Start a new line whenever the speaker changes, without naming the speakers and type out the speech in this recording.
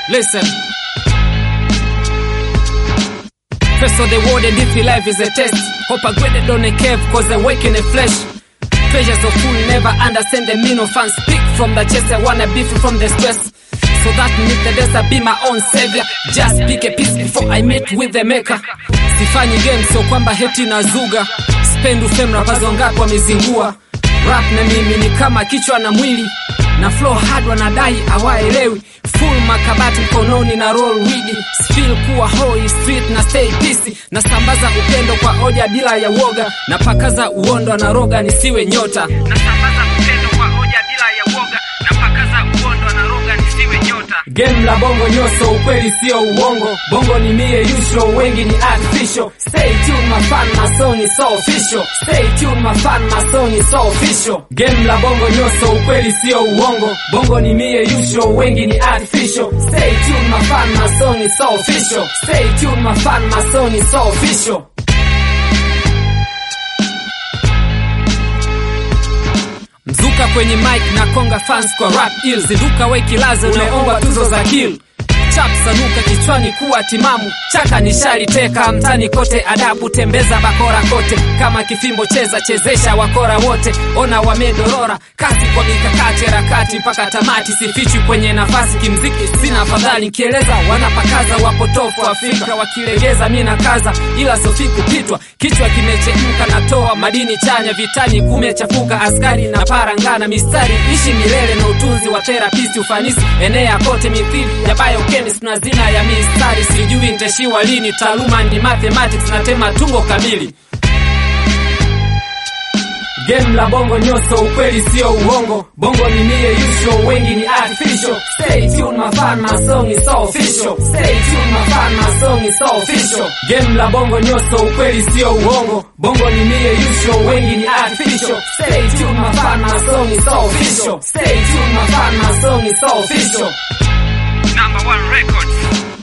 Listen. First of the world and if your life is a test. Hope I graded on a cave cause I wake in the flesh. Treasures of fool never understand the mean of fans. Speak from the chest, I wanna be free from the stress. So that means the best I be my own savior. Just pick a piece before I meet with the maker. Sifanyi game sio kwamba heti na zuga. Spend ufem rappers wangapi wamezingua. Rap na mimi ni kama kichwa na mwili. Na flow hard wanadai hawaelewi. Full makabati mkononi na roll weed. Feel kuwa hoi street na stay peace. Na sambaza upendo kwa hoja bila ya woga. Na pakaza uondo na roga nisiwe nyota. Na sambaza upendo kwa hoja bila ya woga. Na pakaza uondo na roga nisiwe nyota. Game la bongo nyoso, ukweli sio uongo. Bongo ni mie usual, wengi ni artificial. Stay tuned my fan, my song is so official. Stay tuned my fan, my song is so official. Game la bongo nyoso, ukweli sio uongo. Bongo ni mie usual, wengi ni artificial. Stay tuned my fan, my song is so official. Stay tuned my fan, my song is so official. Mzuka kwenye mic na konga fans kwa rap ill zinduka we kilazo unaomba tuzo za kill chap sanuka kichwani kuwa timamu chaka nishali teka mtani kote adabu tembeza bakora kote kama kifimbo cheza chezesha wakora wote ona wamedorora kasi kwa mikakati harakati mpaka tamati sifichwi kwenye nafasi kimziki sina afadhali nikieleza wanapakaza wapotofu Afrika wakilegeza mi na kaza ila sofi kupitwa kichwa kimechemka natoa madini chanya vitani kumechafuka askari na parangana mistari ishi milele na utunzi wa therapist ufanisi enea kote mithili ya biochemist na zina ya mistari sijui ntashiwa lini taaluma ni mathematics natema tungo kamili Game la bongo nyoso, ukweli sio uongo. Bongo ni mie usual, wengi ni artificial. Stay tuned my fan, my song is so official. Stay tuned my fan, my song is so official. Game la bongo nyoso, ukweli sio uongo. Bongo ni mie usual, wengi ni artificial. Stay tuned my fan, my song is so official. Stay tuned my fan, my song is so official.
Number one records.